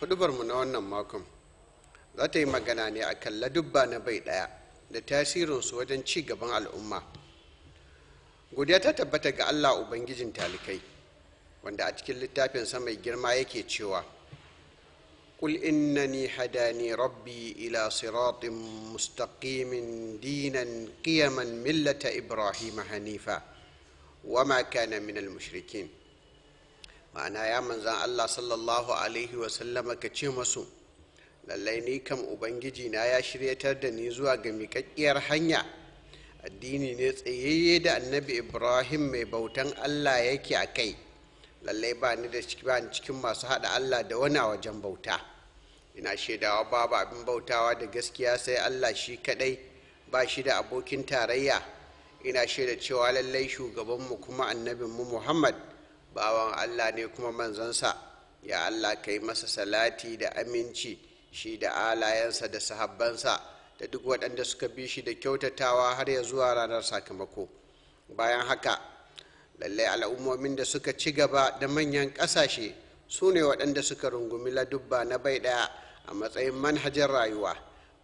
hudubarmu na wannan makon za ta yi magana ne a kan ladubba na bai ɗaya da tasirinsu wajen ci gaban al'umma godiya ta tabbata ga allah ubangijin talikai wanda a cikin littafinsa mai girma yake cewa قل إنني هداني ربي إلى صراط مستقيم دينا قيما ملة إبراهيم حنيفا وما كان من المشركين ma'ana ya manzan Allah sallallahu Alaihi wasallama ka ce masu lallai ni kam ubangiji na ya shiryatar da ni zuwa ga miƙaƙƙiyar hanya addini ne tsayayye da annabi ibrahim mai bautan Allah yake a kai lallai ba ni da cikin masu haɗa Allah da wani a wajen bauta ina shaidawa babu abin bautawa da gaskiya sai Allah shi kaɗai ba shi da abokin tarayya ina shaida cewa lallai shugabanmu kuma annabinmu muhammad bawan allah ne kuma manzansa ya allah ka yi masa salati da aminci shi da alayensa da sahabbansa da duk waɗanda suka bi shi da kyautatawa har ya zuwa ranar sakamako bayan haka lallai al'ummomin da suka ci gaba da manyan ƙasashe su ne waɗanda suka rungumi ladubba na bai ɗaya a matsayin manhajar rayuwa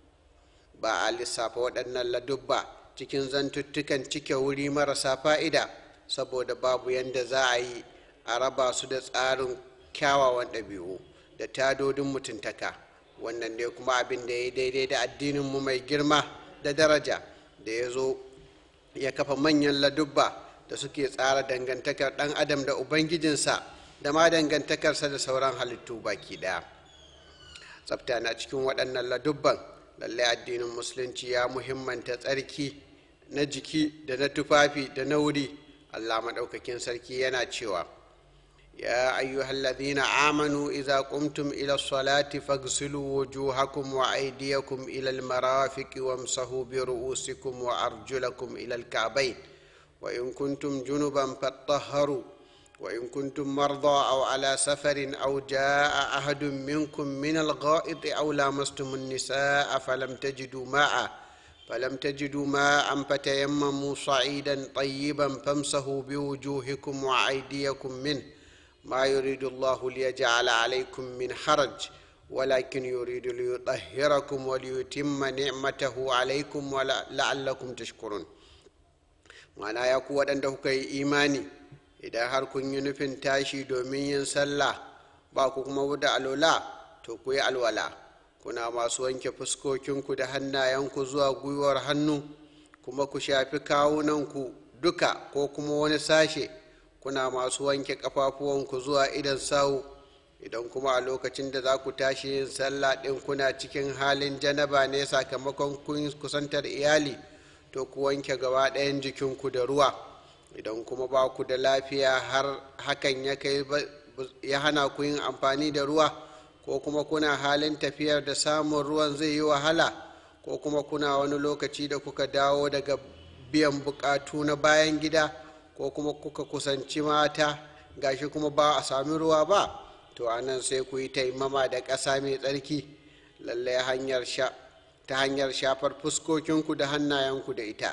ba a lissafa waɗannan ladubba cikin zantuttukan cike wuri marasa fa'ida saboda babu yadda za a yi a raba su da tsarin kyawawan ɗabi'u da tadodin mutuntaka wannan ne kuma abin da ya yi daidai da addininmu mai girma da daraja da ya zo ya kafa manyan ladubba da suke tsara dangantakar ɗan adam da ubangijinsa da ma dangantakarsa da sauran halittu baki ɗaya tsafta na cikin waɗannan ladubban lallai addinin musulunci ya muhimmanta tsarki na jiki da na tufafi da na wuri allah maɗaukakin sarki yana cewa يا أيها الذين آمنوا إذا قمتم إلى الصلاة فاغسلوا وجوهكم وأيديكم إلى المرافق وامسحوا برؤوسكم وأرجلكم إلى الكعبين وإن كنتم جنبا فاطهروا وإن كنتم مرضى أو على سفر أو جاء أحد منكم من الغائط أو لامستم النساء فلم تجدوا ماء فلم تجدوا ماء فتيمموا صعيدا طيبا فامسحوا بوجوهكم وأيديكم منه ما يريد الله ليجعل عليكم من حرج ولكن يريد ليطهركم وليتم نعمته عليكم ولعلكم تشكرون ma'ana ya ku waɗanda kuka yi imani idan har kun yi nufin tashi domin yin sallah ba ku kuma da alola to ku yi alwala kuna masu wanke fuskokinku da hannayenku zuwa gwiwar hannu kuma ku shafi kawunanku duka ko kuma wani sashe kuna masu wanke ƙafafuwanku zuwa idan sawu idan kuma a lokacin da za ku tashi yin sallah ɗin kuna cikin halin janaba ne sakamakon kun kusantar iyali to ku wanke gaba ɗayan jikinku da ruwa idan kuma ba ku da lafiya har hakan ya kai ya hana ku yin amfani da ruwa ko kuma kuna halin tafiyar da samun ruwan zai yi wahala ko kuma kuna wani lokaci da kuka dawo daga biyan bukatu na bayan gida ko kuma kuka kusanci mata gashi kuma ba a sami ruwa ba to anan sai ku yi taimama da ƙasa mai tsarki lallai hanyar sha ta hanyar shafar fuskokinku da hannayenku da ita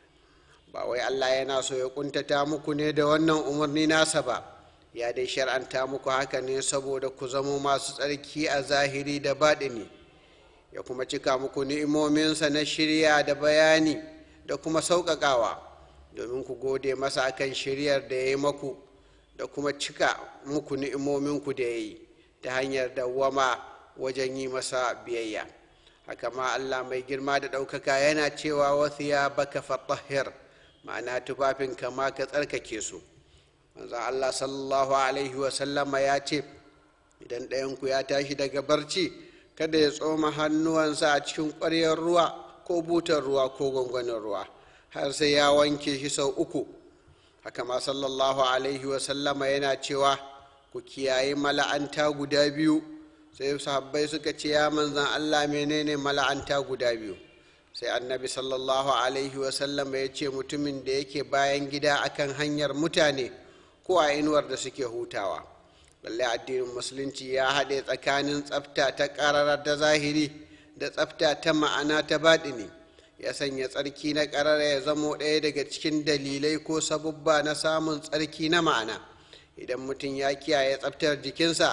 ba wai allah yana so ya kuntata muku ne da wannan umarni nasa ba ya dai shar'anta muku haka ne saboda ku zamo masu tsarki a zahiri da baɗini ya kuma cika muku ni'imominsa na shirya da bayani da kuma sauƙaƙawa domin ku gode masa akan shiryar da ya yi maku da kuma cika muku ni'imominku da ya yi ta hanyar dawwama wajen yi masa biyayya haka ma allah mai girma da ɗaukaka yana cewa wasu ya baka fatahir ma'ana tufafin kama ka tsarkake su manzo allah sallallahu alaihi wasallama ya ce idan ɗayanku ya tashi daga barci kada ya tsoma hannuwansa a cikin ƙwaryar ruwa ko butar ruwa ko gwangwanin ruwa har sai ya wanke shi sau uku haka ma sallallahu alaihi wasallama yana cewa ku kiyaye mala'anta guda biyu sai sahabbai suka ce ya manzan allah menene mala'anta guda biyu sai annabi sallallahu alaihi wasallama ya ce mutumin da yake bayan gida akan hanyar mutane ko a inuwar da suke hutawa lallai addinin musulunci ya haɗe tsakanin tsafta ta ƙararar da zahiri da tsafta ta ma'ana ta baɗini ya sanya tsarki na ƙarara ya zamo ɗaya daga cikin dalilai ko sabubba na samun tsarki na ma'ana idan mutum ya kiyaye tsaftar jikinsa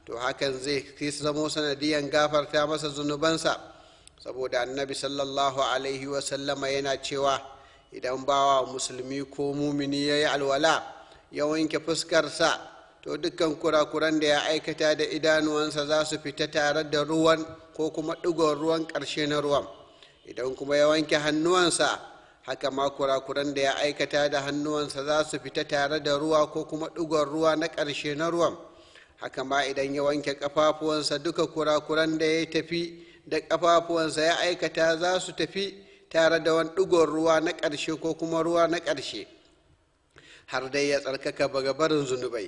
to hakan zai zamo sanadiyan gafarta masa zunubansa saboda annabi sallallahu alaihi wasallama yana cewa idan bawa musulmi ko mumini ya yi alwala ya wanke fuskarsa to dukkan kurakuran da ya aikata da idanuwansa za su fita tare da ruwan ko kuma ɗigon ruwan ƙarshe na ruwan idan kuma ya wanke hannuwansa haka ma kurakuran da ya aikata da hannuwansa za su fita tare da ruwa ko kuma ɗigon ruwa na ƙarshe na ruwan haka ma idan ya wanke ƙafafuwansa duka kurakuran da ya tafi da ƙafafuwansa ya aikata za su tafi tare da wani ɗigon ruwa na ƙarshe ko kuma ruwa na ƙarshe har dai ya tsarkaka baga barin zunubai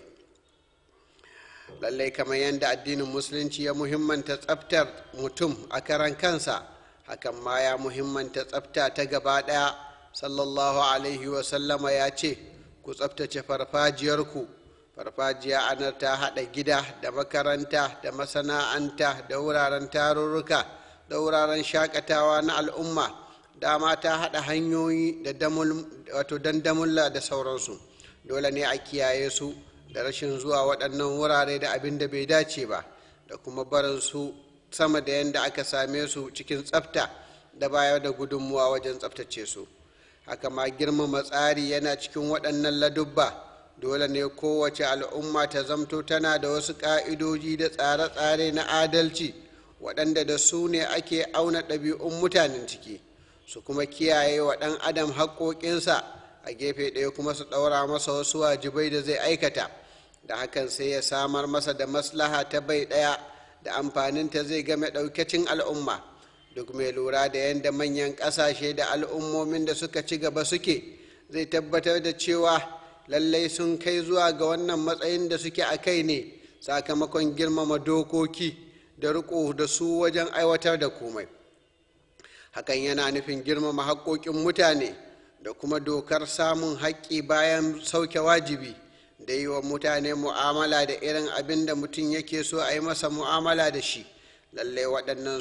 lallai kamar yadda addinin musulunci ya muhimmanta tsaftar mutum a karan kansa hakan ma ya muhimmanta tsafta ta gaba ɗaya sallallahu alaihi wasallama ya ce ku tsaftace farfajiyarku farfajiya anar ta haɗa gida da makaranta da masana'anta da wuraren tarurruka da wuraren shakatawa na al'umma dama ta haɗa hanyoyi da wato dandamulla da sauransu dole ne a kiyaye su da rashin zuwa waɗannan wurare da abin da bai dace ba da kuma barin su sama da yadda aka same su cikin tsafta da bayar da gudunmuwa wajen tsaftace su haka ma girmama tsari yana cikin waɗannan ladubba dole ne kowace al'umma ta zamto tana da wasu ƙa'idoji da tsare-tsare na adalci waɗanda da su ne ake auna ɗabi'un mutanen ciki su kuma kiyaye wa ɗan adam haƙoƙinsa a gefe ɗaya kuma su ɗaura masa wasu wajibai da zai aikata da hakan sai ya samar masa da maslaha ta bai ɗaya da amfaninta zai game ɗaukacin al'umma duk mai lura da yadda manyan ƙasashe da al'ummomin da suka ci gaba suke zai tabbatar da cewa lallai sun kai zuwa ga wannan matsayin da suke a kai ne sakamakon girmama dokoki da riko da su wajen aiwatar da komai hakan yana nufin girmama haƙoƙin mutane da kuma dokar samun haƙƙi bayan sauke wajibi da yi wa mutane mu'amala da irin abin da mutum yake so a yi masa mu'amala da shi lallai waɗannan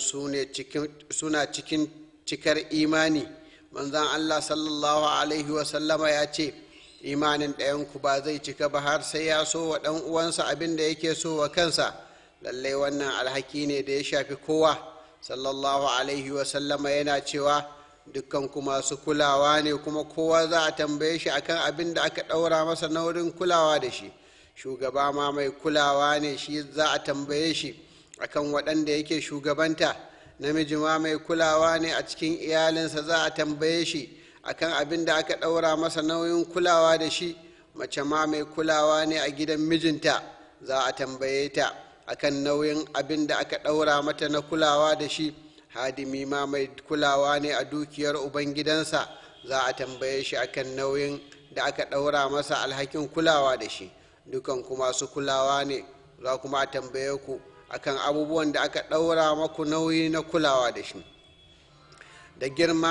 suna cikin cikar imani manzan allah sallallahu alaihi wasallama ya ce imanin ɗayanku ba zai cika ba har sai ya so wa ɗan uwansa abin da yake so wa kansa lallai wannan alhaki ne da ya shafi kowa sallallahu alaihi wasallama yana cewa dukkan ku masu kulawa ne kuma kowa za a tambaye shi akan abin da aka ɗaura masa na wurin kulawa da shi shugaba ma mai kulawa ne shi za a tambaye shi akan waɗanda yake shugabanta namiji ma mai kulawa ne a cikin iyalinsa za a tambaye shi akan abin da aka ɗaura masa nauyin kulawa da shi mace ma mai kulawa ne a gidan mijinta za a tambaye ta akan nauyin abin da aka ɗaura mata na kulawa da shi hadimi ma mai kulawa ne a dukiyar ubangidansa za a tambaye shi akan nauyin da aka ɗaura masa alhakin kulawa da shi dukan kuma su kulawa ne za kuma a tambaye ku akan abubuwan da aka ɗaura maku nauyi na kulawa da shi da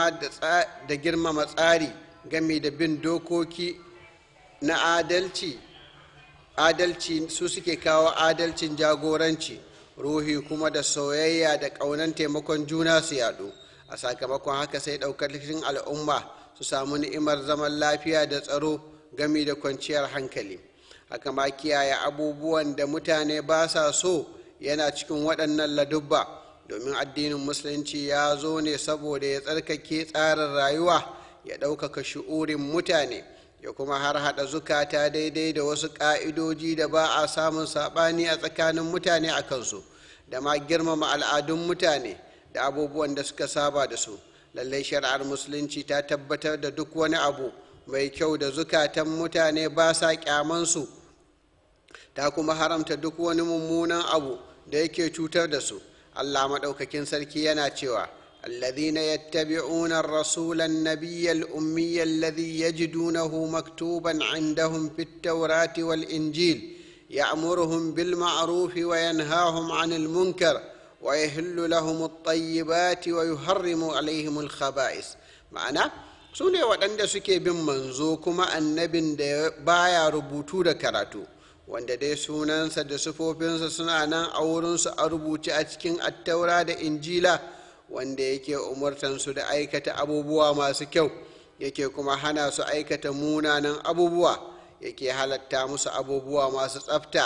girmama tsari game da bin dokoki na adalci adalci su suke kawo adalcin jagoranci ruhi kuma da soyayya da ƙaunan taimakon juna su yaɗu a sakamakon haka sai ɗaukar cikin al'umma su samu ni'imar zaman lafiya da tsaro gami da kwanciyar hankali haka ma kiyaye abubuwan da mutane ba sa so yana cikin waɗannan ladubba domin addinin musulunci ya zo ne saboda ya tsarkake tsarin rayuwa ya ɗaukaka shi'urin mutane ya kuma har haɗa zukata daidai da wasu ƙa'idoji da ba a samun saɓani a tsakanin mutane a kansu da ma girmama al'adun mutane da abubuwan da suka saba da su lallai shari'ar musulunci ta tabbatar da duk wani abu mai kyau da zukatan mutane ba sa kyamansu ta kuma haramta duk wani mummunan abu da yake cutar da su allah maɗaukakin sarki yana cewa الذين يتبعون الرسول النبي الأمي الذي يجدونه مكتوبا عندهم في التوراة والإنجيل يأمرهم بالمعروف وينهاهم عن المنكر ويهل لهم الطيبات ويحرم عليهم الخبائث معنى su ne waɗanda suke bin manzo kuma annabin da baya rubutu da karatu wanda dai sunansa da sufofinsa suna nan a wurinsu a rubuce a cikin attaura da injila wanda yake umartansu da aikata abubuwa masu kyau yake kuma hana su aikata munanan abubuwa yake halatta musu abubuwa masu tsafta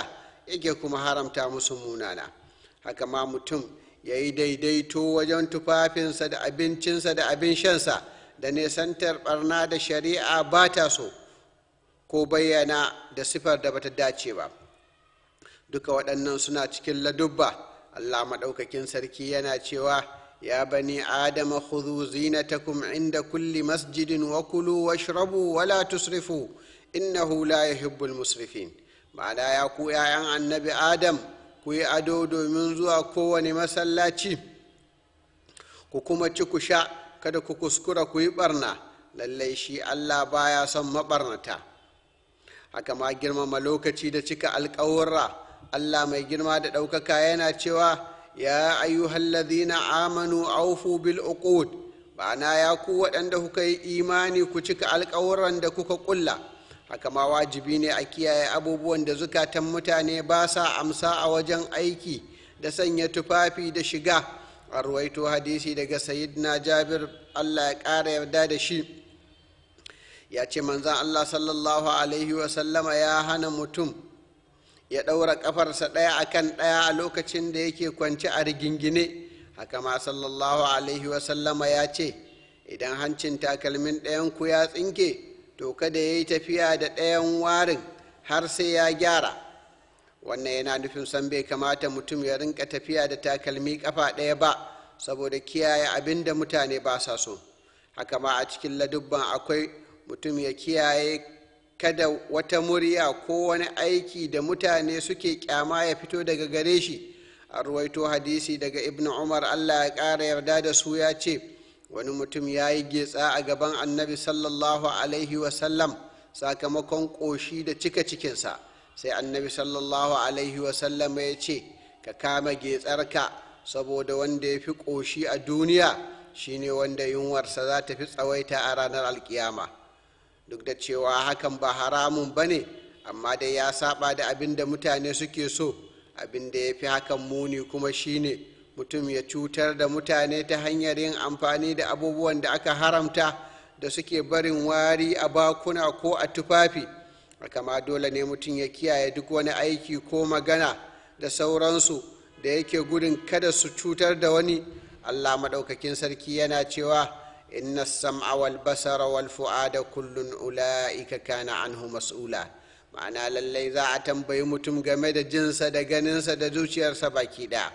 yake kuma haramta musu munana haka ma mutum ya yi daidaito wajen tufafinsa da abincinsa da abin shansa da nesantar barna da shari'a ba ta so ko bayyana da sifar da bata dace ba duka waɗannan suna cikin ladubba allah maɗaukakin sarki yana cewa ya bani adama khudhu zinatakum inda kulli masjidin wa kulu washrabu wala tusrifu innahu la yuhibbul musrifin ma'ana ya ku 'ya'yan annabi adam ku yi ado domin zuwa kowane masallaci ku kuma ci ku sha kada ku kuskura ku yi barna lallai shi allah baya son mabarnata haka ma girmama lokaci da cika alkawarra allah mai girma da ɗaukaka yana cewa ya ayyuhallazina amanu aufu bil uqud ma'ana ya ku waɗanda kuka yi imani ku cika alkawurran da kuka ƙulla haka ma wajibi ne a kiyaye abubuwan da zukatan mutane ba sa amsa a wajen aiki da sanya tufafi da shiga a ruwaito hadisi daga sayidina jabir allah ya ƙara yarda da shi ya ce manzan allah sallallahu alaihi wasallama ya hana mutum ya ɗaura ƙafarsa ɗaya akan ɗaya a lokacin da yake kwance a rigingine haka ma sallallahu alaihi wasallama ya ce idan hancin takalmin ɗayanku ya tsinke to kada ya yi tafiya da ɗayan warin har sai ya gyara wannan yana nufin san bai kamata mutum ya rinka tafiya da takalmi kafa ɗaya ba saboda kiyaye abin da mutane ba sa so haka ma a cikin ladubban akwai mutum ya kiyaye kada wata murya ko wani aiki da mutane suke kyama ya fito daga gare shi a ruwaito hadisi daga ibn umar allah ya ƙara yarda da su ya ce wani mutum ya yi getsa a gaban annabi sallallahu alaihi wasallam sakamakon ƙoshi da cika cikinsa sai annabi sallallahu alaihi wasallam ya ce ka kama getsarka saboda wanda ya fi ƙoshi a duniya shine wanda yunwarsa za ta fi tsawaita a ranar alkiyama duk da cewa hakan ba haramun ba ne amma dai ya saba da abin da mutane suke so abin da ya fi hakan muni kuma shine mutum ya cutar da mutane ta hanyar yin amfani da abubuwan da aka haramta da suke barin wari a bakuna ko a tufafi kama dole ne mutum ya kiyaye duk wani aiki ko magana da sauransu da yake gudun kada su cutar da wani allah maɗaukakin sarki yana cewa inna sam'a wal basara wal fu'ada kullun ula'ika kana anhu mas'ula ma'ana lallai za a tambayi mutum game da jinsa da ganinsa da zuciyarsa baki ɗaya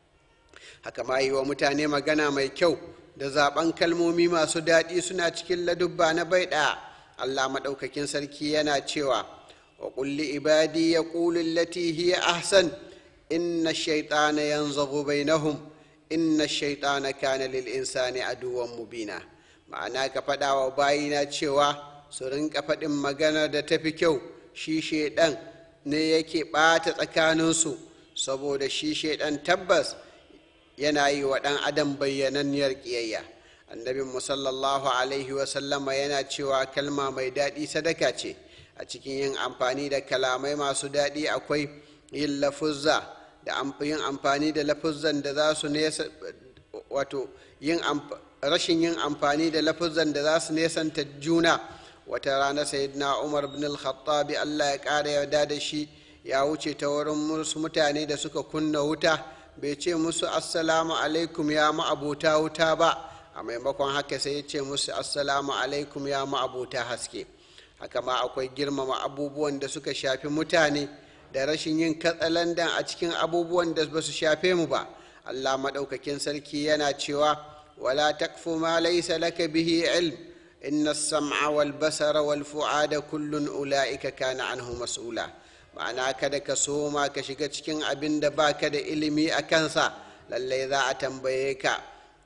haka ma yi wa mutane magana mai kyau da zaben kalmomi masu daɗi suna cikin ladubba na bai ɗaya allah maɗaukakin sarki yana cewa wa kulli ibadi ya ƙulin lati hiya ahsan inna shaitana yanzagu bainahum inna shaitana kana lil insani aduwan mubina ma'ana ka faɗa wa bayina cewa su rinka faɗin magana da tafi kyau shi shaiɗan ne yake ɓata tsakaninsu saboda shi shaiɗan tabbas yana yi wa ɗan adam bayyananniyar ƙiyayya annabin sallallahu alaihi wasallama yana cewa kalma mai daɗi sadaka ce a cikin yin amfani da kalamai masu daɗi akwai yin lafuzza da yin amfani da lafuzzan da za su nesa wato yin rashin yin amfani da lafuzzan da za su nesanta juna wata rana sayyidina umar bin al-khattabi allah ya ƙara yarda da shi ya wuce ta wurin musu mutane da suka kunna wuta bai ce musu assalamu alaikum ya ma'abuta wuta ba a maimakon haka sai ya ce musu assalamu alaikum ya ma'abuta haske haka ma akwai girmama abubuwan da suka shafi mutane da rashin yin katsalandan a cikin abubuwan da ba su shafe mu ba allah maɗaukakin sarki yana cewa wala takfu ma laysa laka bihi ilm inna as-sam'a wal basara wal fu'ada kullun ula'ika kana anhu mas'ula ma'ana kada ka soma ka shiga cikin abin da baka da ilimi a kansa lallai za a tambaye ka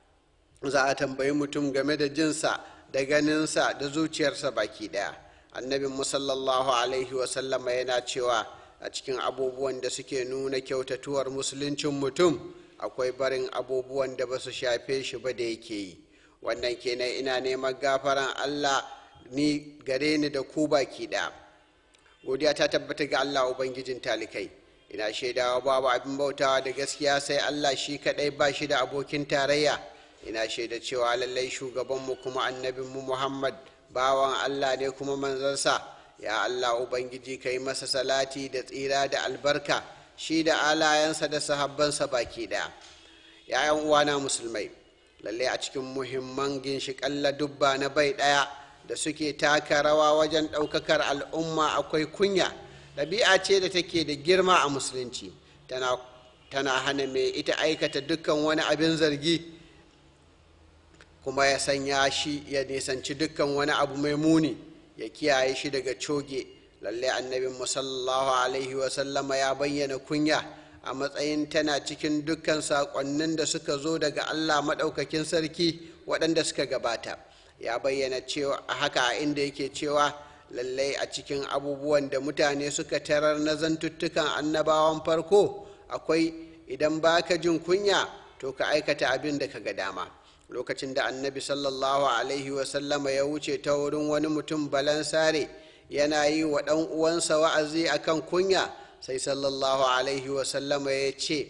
za a tambayi mutum game da jinsa da ganinsa da zuciyarsa baki daya annabin musallallahu alaihi wasallama yana cewa a cikin abubuwan da suke nuna kyautatuwar musuluncin mutum akwai barin abubuwan da ba su shafe shi ba da yake yi wannan kenan ina neman gafaran allah ni gare ni da ku baki daya godiya ta tabbata ga allah ubangijin talikai ina shaidawa babu abin bautawa da gaskiya sai allah shi kadai ba shi da abokin tarayya ina shaida cewa lallai shugabanmu kuma annabinmu muhammad bawan allah ne kuma manzansa ya allah ubangiji ka yi masa salati da tsira da albarka shi da alayensa da sahabbansa baki ɗaya ‘ya'yan uwana musulmai lalle a cikin muhimman ginshiƙan ladubba na bai ɗaya da suke taka rawa wajen ɗaukakar al'umma akwai kunya ɗabi'a ce da take da girma a musulunci tana, tana hana mai ita aikata dukkan wani abin zargi kuma ya sanya shi ya nisanci dukkan wani abu mai muni ya kiyaye shi daga coge lalle annabin musallallahu alaihi wasallama ya bayyana kunya a matsayin tana cikin dukkan saƙonnin da suka zo daga allah maɗaukakin sarki waɗanda suka gabata ya bayyana cewa a haka a inda yake cewa lallai a cikin abubuwan da mutane suka tarar na zantuttukan annabawan farko akwai idan baka jin kunya to ka aikata abin da ka ga dama lokacin da annabi sallallahu alaihi wasallama ya wuce ta wurin wani mutum balansare yana yi wa ɗan uwansa wa'azi akan kunya sai sallallahu alaihi wasallama ya ce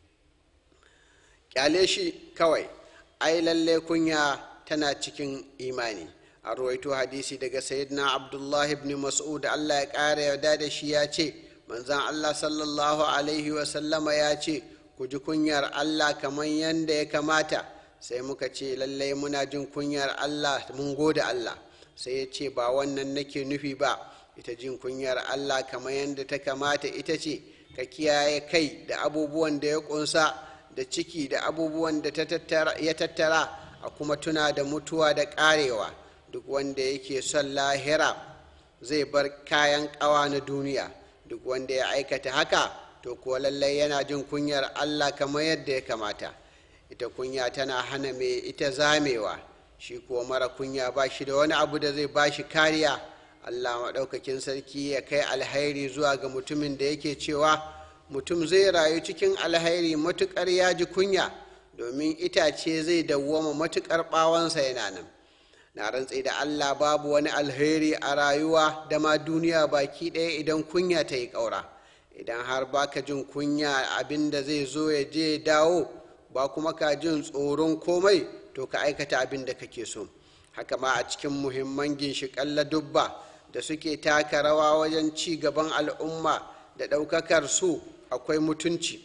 kyale shi kawai ai lalle kunya tana cikin imani a ruwaito hadisi daga sayyidina abdullahi ibn mas'ud allah ya ƙara yarda da shi ya ce manzan allah sallallahu alaihi wasallama ya ce ku ji kunyar allah kamar yadda ya kamata sai muka ce lallai muna jin kunyar allah mun gode allah sai ya ce ba wannan nake nufi ba ita jin kunyar allah kamar yadda ta kamata ita ce ka kiyaye kai da abubuwan da ya kunsa da ciki da abubuwan da ya tattara a kuma tuna da mutuwa da karewa duk wanda yake son lahira zai bar kayan kawa na duniya duk wanda ya aikata haka to kuwa lallai yana jin kunyar allah kamar yadda ya kamata ita kunya tana hana mai ita zamewa shi kuwa mara kunya ba shi da wani abu da zai ba shi kariya allah maɗaukakin sarki ya kai alhairi zuwa ga mutumin da yake cewa mutum zai rayu cikin alhairi matuƙar ya ji kunya domin itace zai dawwama matuƙar ɓawansa yana nan na rantse da allah babu wani alheri a rayuwa da ma duniya baki ɗaya idan kunya ta yi ƙaura idan har baka jin kunya abin da zai zo ya je dawo ba kuma ka jin tsoron komai to ka aikata abin da kake so haka ma a cikin muhimman ginshiƙan ladubba da suke taka rawa wajen ci gaban al'umma da ɗaukakar su akwai mutunci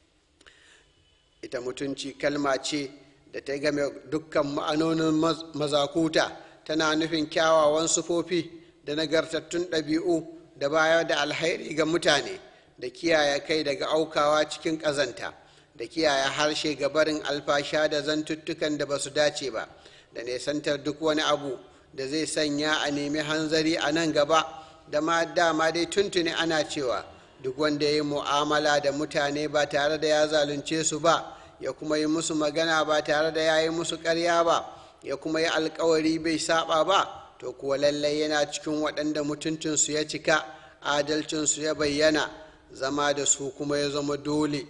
ita mutunci kalma ce da ta game dukkan ma'anonin mazakuta tana nufin kyawawan sufofi da nagartattun ɗabi'u da bayar da alhairi ga mutane da kiyaye kai daga aukawa cikin ƙazanta da kiyaye harshe ga barin alfasha da zantuttukan da ba su dace ba da nesantar duk wani abu da zai sanya a nemi hanzari a nan gaba da ma dama dai tuntuni ana cewa duk wanda ya yi mu'amala da mutane ba tare da ya zalunce su ba ya kuma yi musu magana ba tare da ya yi musu karya ba ya kuma yi alkawari bai saba ba to kuwa lallai yana cikin waɗanda mutuncinsu ya cika adalcinsu ya bayyana zama da su kuma ya zama dole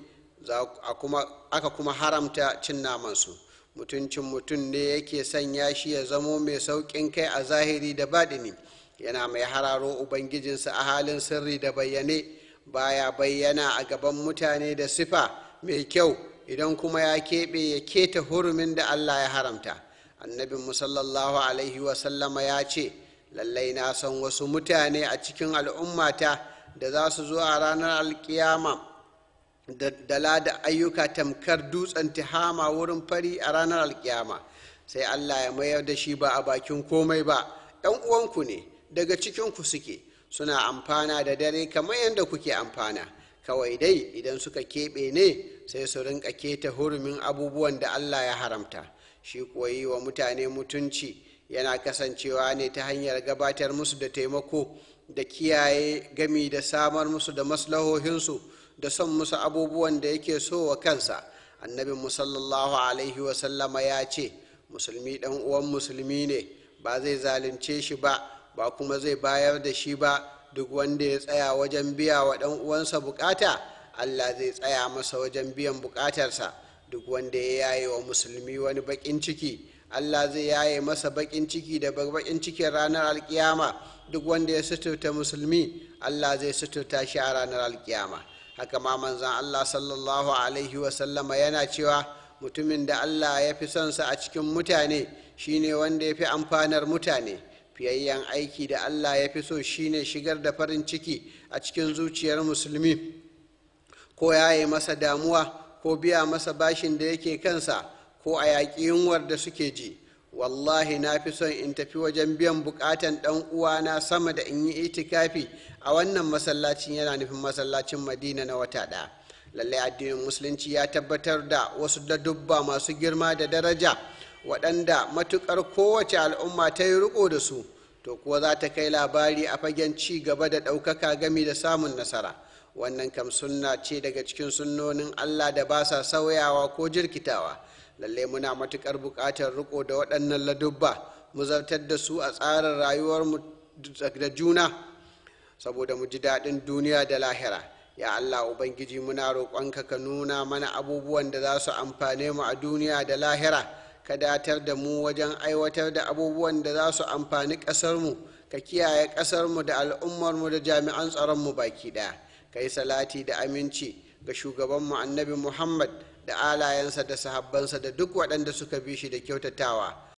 aka kuma haramta cin namansu mutuncin mutum ne yake sanya shi ya zamo mai sauƙin kai a zahiri da baɗini yana mai hararo ubangijinsa a halin sirri da bayyane baya bayyana a gaban mutane da sifa mai kyau idan kuma ya keɓe ya keta hurumin da allah ya haramta annabin musallallahu alaihi wasallama ya ce lallai na san wasu mutane a cikin al'ummata da za su zo a ranar alkiyama da dala da ayyuka tamkar dutsen tihama wurin fari a ranar alkiyama sai allah ya mayar da shi ba a bakin komai ba ‘yan uwanku ne daga cikinku suke suna amfana da dare kamar yadda kuke amfana kawai dai idan suka keɓe ne sai su rinka keta hurumin abubuwan da allah ya haramta shi kuwa yi wa mutane mutunci yana kasancewa ne ta hanyar gabatar musu da taimako da kiyaye gami da samar musu da maslahohinsu da son musu abubuwan da yake so wa kansa annabin musallallahu alaihi wasallama ya ce musulmi dan uwan musulmi ne ba zai zalunce shi ba ba kuma zai bayar da shi ba duk wanda ya tsaya wajen biya wa dan uwansa bukata allah zai tsaya masa wajen biyan bukatarsa duk wanda ya yaye wa musulmi wani bakin ciki allah zai yaye masa bakin ciki da bakin cikin ranar alkiyama duk wanda ya suturta musulmi allah zai suturta shi a ranar alkiyama haka ma manzan Allah sallallahu Alaihi wasallama yana cewa mutumin da Allah ya fi sonsa a cikin mutane shine wanda ya fi amfanar mutane fiyayyen aiki da allah ya fi so shine shigar da farin ciki a cikin zuciyar musulmi ko yaye masa damuwa ko biya masa bashin da yake kansa ko a yaƙi yunwar da suke ji wallahi na fi son in tafi wajen biyan bukatan ɗan uwana sama da in yi itikafi a wannan masallacin yana nufin masallacin madina na wata ɗaya lallai addinin musulunci ya tabbatar da wasu ladubba masu girma da daraja waɗanda matuƙar kowace al'umma ta yi riko da su to kuwa za ta kai labari a fagen ci gaba da ɗaukaka gami da samun nasara wannan kam sunna ce daga cikin sunnonin allah da ba sa sauyawa ko jirkitawa lalle muna matuƙar buƙatar riko da waɗannan ladubba mu zartar da su a tsarin rayuwarmu da juna saboda mu ji daɗin duniya da lahira ya allah ubangiji muna roƙonka ka nuna mana abubuwan da za su amfane mu a duniya da lahira ka datar da mu wajen aiwatar da abubuwan da za su amfani ƙasarmu ka kiyaye ƙasarmu da al'ummarmu da jami'an tsaronmu baki ɗaya ka yi salati da aminci ga shugabanmu annabi muhammad da alayensa da sahabbansa da duk waɗanda suka bi shi da kyautatawa